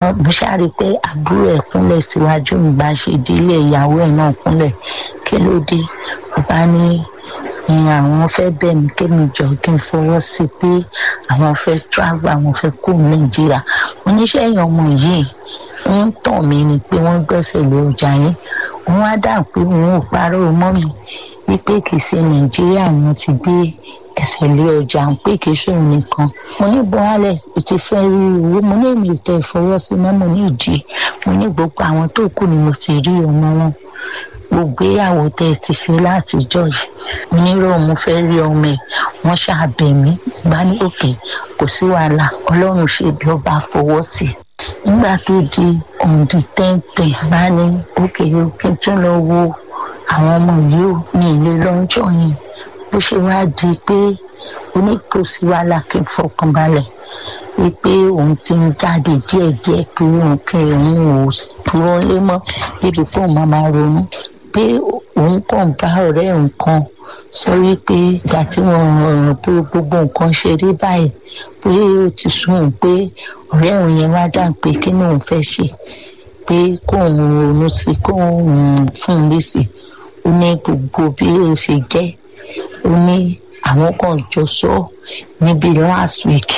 mo ṣáàrí pé àbúrò ẹ̀ kúnlẹ̀ síwájú mi bá ṣe délé ìyàwó ẹ̀ náà kúnlẹ̀ kí ló dé ó bá ní ìyẹn àwọn fẹ́ bẹ̀ mí kémi jọ kí n fọwọ́ sí i pé àwọn fẹ́ travel àwọn fẹ́ kó nàìjíríà oníṣẹ́ yẹn ọmọ yìí ń tàn mí ni pé wọ́n gbẹ́sẹ̀ lé ọjà yẹn wọ́n á dà pé òun ò parọ́ mọ́ mi wípé kì í ṣe nàìjíríà ni wọ́n ti gbé ẹsẹ̀ lé ọjà ń pé kì í ṣòun nìkan mo ní buhari ò ti fẹ́ rí owó mo ní èmi ò tẹ ìfọwọ́sí mọ́ mo ní ìdí mo ní gbogbo àwọn tó kù ni mo ti rí ọmọ wọn gbogbo ìyàwó tẹ ẹ ti ṣe látijọ́ yìí mo ní rọ mo fẹ́ rí ọmọ ẹ wọ́n ṣàbẹ̀ mí bá ní òkè kò sí wàhálà ọlọ́run ṣe bí ọba fọwọ́ sí i nígbà tó di ọ̀ǹdì tẹ́ǹtẹ̀ bá ní òkè òkè tún lọ wo àwọn ọmọ yìí ò ní ilé lọ́jọ́ yìí bó ṣe wá di pé oníkòsí wàhálà kí n fọkàn balẹ̀ wípé òun ti ń jáde díẹ̀díẹ̀ pé òun kí òun ò dúró lé mọ́ débi pé òun máa máa ronú pé òun kàn bá ọ̀rẹ́ nǹkan sọ wípé ìgbà tí wọ́n rọrùn pé gbogbo nǹkan ṣe rí báyìí pé ó ti sún òun pé ọ̀rẹ́ òun yẹn wá dà pé kí ni òun fẹ́ ṣe pé kóun ronú sí kóun fún un lé sí ó ní gbogbo bí ó ṣe jẹ́ ó ní àwọn kan jọ sọ níbi last week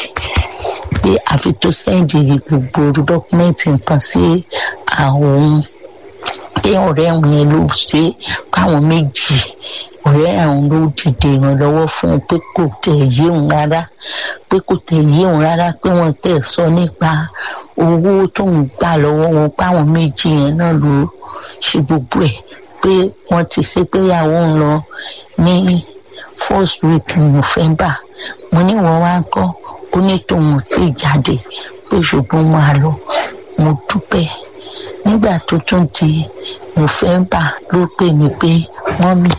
pé àfi tó sẹ́ǹdì gbogbo dọ́kúmẹ́ǹtì nǹkan sí àwọn pé ọ̀rẹ́ àwọn yẹn ló ṣe káwọn méjì ọ̀rẹ́ àwọn ló dìde ìrànlọ́wọ́ fún un pé kò tẹ̀ yé òun rárá pé kò tẹ̀ yé òun rárá pé wọ́n tẹ̀ sọ nípa owó tóun gbà lọ́wọ́ wọn páwọn méjì yẹn náà ló ṣe gbogbo ẹ̀ pé wọ́n ti ṣe pé ìyàwó ń lọ ní first week november mo ní wọ́n wá ń kọ́ ó ní tòun tí jáde pé ṣùgbọ́n máa lọ mo dúpẹ́ nígbà tó tún di november ló pè mí pé wọ́n mi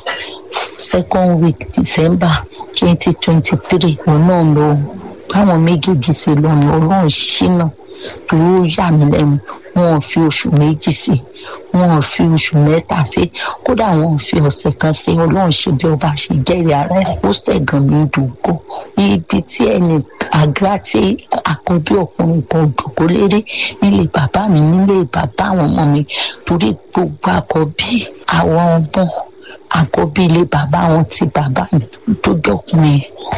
second week december twenty twenty three òun náà lọ báwọn méjèèjì ṣe lọ ní ọlọ́run ṣínà tó yà mí lẹ́nu wọn ò fi oṣù méjì sí wọn ò fi oṣù mẹ́ta sí kódà wọn ò fi ọ̀sẹ̀ kan sí ọlọ́run ṣe bí ọba ṣe jẹ́rìí ara ẹ̀ ó ṣẹ̀gàn mi dùgbò ibi tí ẹnì àgbà tí àkọ́bí ọkùnrin kan dùgbò lérí nílé bàbá mi nílé bàbá àwọn ọmọ mi torí gbogbo àkọ́bí àwọn ọmọ àkọ́bí ilé bàbá wọn ti bàbá mi tó jọkùnrin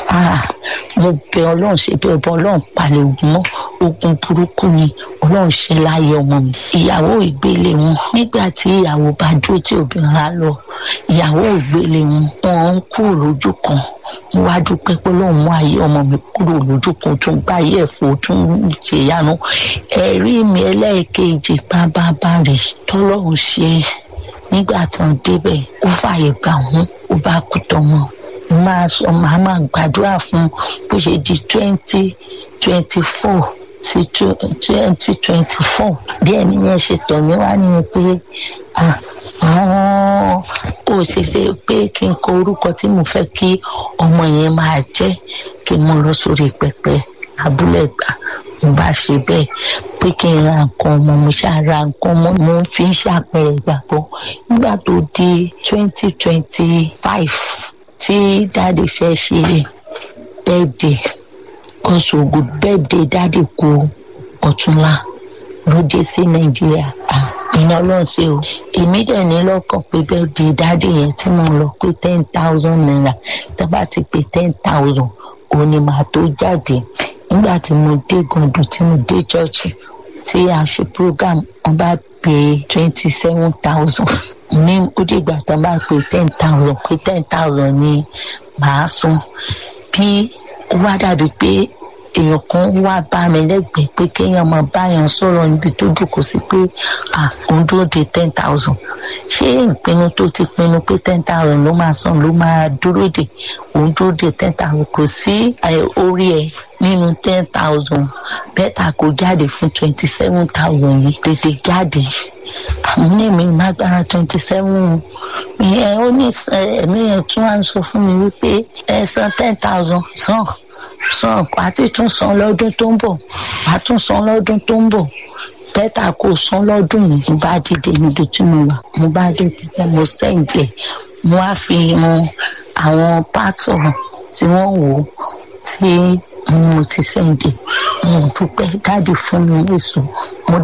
mo bẹ ọlọ́run ṣe bí ọba ọlọ́run palẹ̀ ogun mọ́ ogun burúkú ni ọlọ́run ṣe láyé ọmọ mi ìyàwó ìgbélé wọn nígbà tí ìyàwó bá dúró tí obìnrin á lọ ìyàwó ìgbélé wọn wọn ń kúrò lójú kan mo wá dúpẹ́ pé lóun mú ayé ọmọ mi kúrò lójú kan tó ń gbá ayé ẹ̀fọ́ tó ń ṣèyanu ẹ̀rí mi ẹlẹ́ẹ̀kejì bábábá rẹ̀ tọ́lọ́run ṣe nígbà tó ń débẹ̀ ó fààyè gbà wọ́n ó bá kú tọmọ máa sọ màá máa gbàdúrà fún bó ṣe di twenty twenty four sí twenty twenty four bí ẹni yẹn ṣe tọ̀ mí wá ní pé àwọn kò ṣeéṣe pé kí n kọ orúkọ tí mo fẹ́ kí ọmọ yẹn máa jẹ́ kí n mú lọ sórí pẹpẹ abúlé gbà mo bá ṣe bẹ́ẹ̀ pé kí n ra nǹkan ọmọ mo ṣáà ra nǹkan ọmọ mo fi ń ṣàpẹẹrẹ ìgbàgbọ́ nígbà tó di twenty twenty five tí dáàdi fẹ́ ṣe bẹ́ẹ̀dẹ̀ kọ́sọ̀gù bẹ́ẹ̀dẹ̀ dáàdi kú ọ̀túnla ló dé sí nàìjíríà iná ọlọ́run ṣe o èmi dẹ̀ ní lọ́kàn pé bẹ́ẹ̀dẹ̀ dáàdi yẹn tí mo lọ pé ten thousand naira tó bá ti pé ten thousand òun ni màá tó jáde nígbà tí mo dé gàndùn tí mo dé church tí a ṣe program wọn bá pè twenty seven thousand ní ó dìgbà tán bá pè ten thousand pé ten thousand ni màá san bí ó wá dàbí pé èèyàn kan wá bá mi lẹ́gbẹ̀ẹ́ pé kéèyàn máa báyàn sọ̀rọ̀ níbi tó dùkú sí pé òun dúró de ten thousand ṣé ìpinnu tó ti pinnu pé ten thousand ló máa san ló máa dúró de òun dúró de ten thousand kò sí orí ẹ nínú ten thousand bẹ́tà kó jáde fún twenty seven thousand yìí tètè jáde àwọn èmi lágbára twenty seven ìyẹn ó ní ẹ̀mí yẹn tún wá ń sọ fún mi wípé ẹ san ten thousand san san àti tún san lọ́dún tó ń bọ̀ wàá tún san lọ́dún tó ń bọ̀ bẹ́tà kó san lọ́dún yìí mo bá dìde níbi tí mo wà mo bá dìde mo sẹ́ǹdì ẹ̀ mo wá fi hàn àwọn pátọ̀ tí wọ́n wò ó tí mo ti sẹ́ǹdì mo dúpẹ́ dáàdì fún mi èso mo